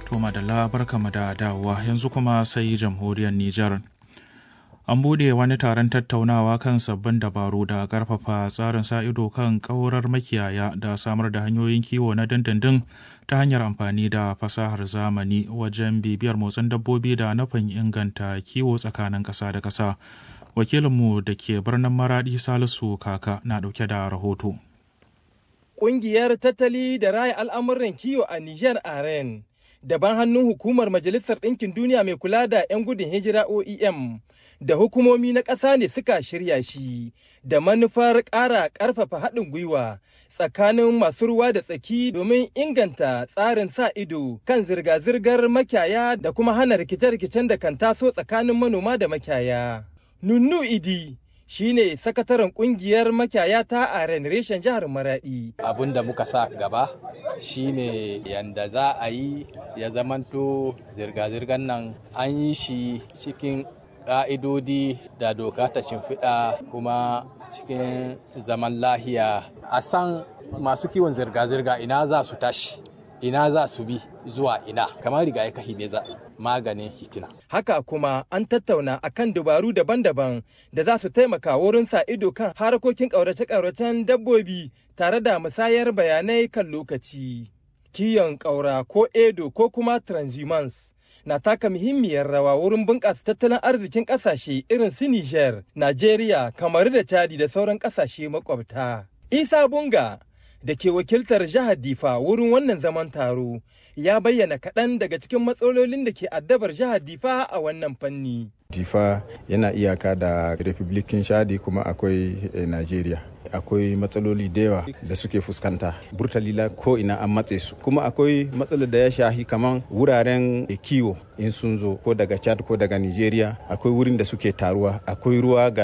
To madalla barkama da dawowa yanzu kuma sai jamhuriyar Nijar. An bude wani taron tattaunawa kan sabbin dabaru da karfafa tsarin sa ido kan ƙaurar makiyaya da samar da hanyoyin kiwo na dindindin ta hanyar amfani da fasahar zamani wajen bibiyar motsin dabbobi da nufin inganta kiwo tsakanin ƙasa da ƙasa. Wakilinmu da ke birnin Maradi Salisu Kaka na ɗauke da rahoto. Ƙungiyar tattali da raya al'amuran kiwo a Nijar Aren. daban hannun hukumar Majalisar Ɗinkin Duniya mai kula da 'yan gudun hijira OEM da hukumomi na ƙasa ne suka shirya shi da manufar ƙara ƙarfafa haɗin gwiwa tsakanin masu ruwa da tsaki domin inganta tsarin sa ido kan zirga-zirgar makiyaya da kuma hana rikice-rikicen da kan taso tsakanin manoma da makiyaya. Nunnu Idi shine sakataren kungiyar makiyaya ta a reshen jihar maradi abin da muka sa gaba shine yanda za a yi ya zamanto zirga-zirgar nan an yi shi cikin ƙa'idodi da doka ta shimfiɗa kuma cikin zaman lahiya a san masu kiwon zirga-zirga ina za su tashi ina za su bi zuwa ina kamar riga ya kahi ne za maganin hitina. Haka kuma an tattauna akan dabaru daban-daban da za su taimaka wurin sa ido kan harkokin ƙaurace-ƙauracen dabbobi tare da musayar bayanai kan lokaci. Kiyon ƙaura ko edo ko kuma transhumans na taka muhimmiyar rawa wurin bunƙasa tattalin arzikin ƙasashe irin su Niger, Najeriya, Kamaru da Chadi da sauran ƙasashe makwabta. Isa Bunga da ke wakiltar jihar Difa wurin wannan zaman taro ya bayyana kaɗan daga cikin matsalolin da ke addabar jihar Difa a wannan fanni. Difa yana iyaka da Republikin Shadi kuma akwai eh, Najeriya. Akwai matsaloli da yawa da suke fuskanta. Burtalila ko ina an matse su. Kuma akwai matsalar da ya shahi kaman wuraren kiwo in sun zo ko daga Chad ko daga Nigeria. Akwai wurin da suke taruwa. Akwai ruwa ga